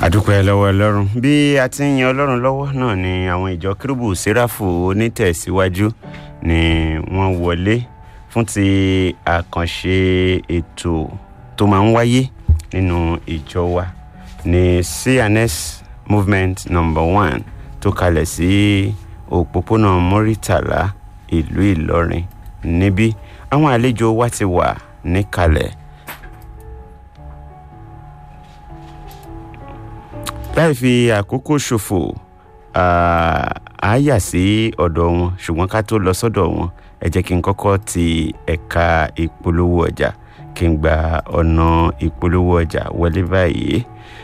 àdúpẹ́ lọ́wọ́ ọlọ́run bí a ti ń yan ọlọ́run lọ́wọ́ náà ni àwọn ìjọ kérúbù séráfù onítẹ̀síwájú ni wọ́n wọlé fún ti àkànṣe ètò tó máa ń wáyé nínú ìjọ wa ní cns movement number one tó kalẹ̀ sí òpópónà mọ́rítàlá ìlú ìlọrin níbí àwọn àlejò wa ti wà níkàlẹ̀ láì fi àkókò ṣòfò a yà sí ọ̀dọ̀ wọn ṣùgbọ́n ká tó lọ sọ́dọ̀ wọn ẹ jẹ́ kí n kọ́kọ́ ti ẹ̀ka ìpolówó ọjà kí n gba ọ̀nà ìpolówó ọjà wọlé báyìí